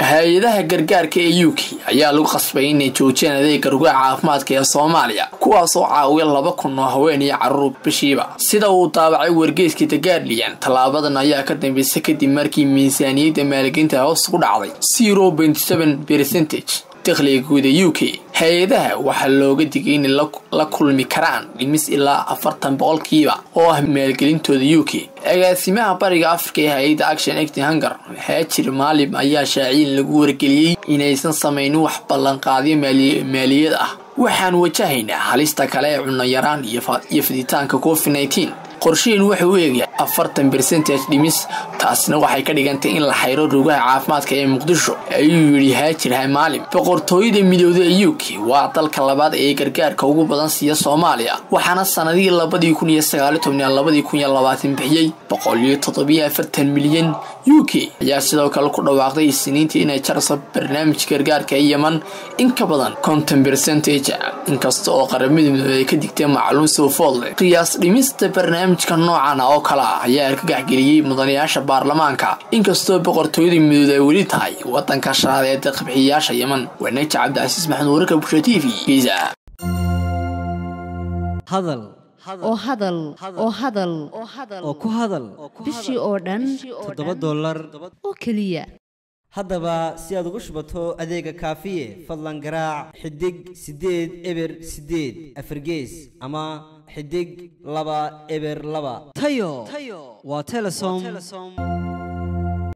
hay-adaha gargaarka ee u k ayaa lagu qasbay inay joojiyaan adeega rugaha caafimaadka ee soomaaliya kuwaasoo caawiya laba kun oo haween iyo caruur bishiiba sida uu daabacay wargeyska the guardian tallaabadan ayaa ka dambeysay kadib markii miisaaniyadda maalgelinta hoos ku dhacday zero point seven percentage dakhliga guud ee u k hay-adaha waxaa looga digay inay la kulmi karaan dhimis ilaa afartan boqolkiiba oo ah maalgelintooda u k agaasimaha bariga afrika ee hay-adda action acti hunger haajir maalim ayaa shaaciyin lagu wargeliyey inaysan samaynin wax ballanqaadyo maaliyad ah waxaan wajahaynaa halista kale ee cunayaraan iyo fiditaanka covid nneteen qorshaheen wuxuu u eegaya afartan bercentage dhimis taasna waxay ka dhigantay in la xayro rugaha caafimaadka ee muqdisho ayuu yidhi haajir hamaalim boqortooyada midooda ee u k waa dalka labaad ee gargaarka ugu badan siiya soomaaliya waxaana sanadihii labadii kun iyo sagaali tobniya labadii kun iyo labaatan bixiyey boqol iyo toddobiyo afartan milyan u k ayaa sidoo kale ku dhawaaqday isniintii inay jarso barnaamij gargaarka ee yeman in ka badan konton bercentage inkasta oo qaramada midooda ay ka digteen macluum soo foodle qiyaas dhimista barnaamijka noocan oo kale ah ayaa argagaxgeliyey mudanayaasha baarlamaanka inkastoo boqortooyada midooda ay weli tahay wadanka shanaad ee daqbixiyayaasha yeman waa naja cabdicasiis maxamed wararka bulsha t v giza hadal oo hadal oo hadal oo ku hadal bishii oo dhan toddoba dollar oo keliya haddaba si aad ugu shubato adeega kaafiye fadlan garaac xidig siddeed eber siddeed afargees ama xidig laba eber laba tayo waa telesom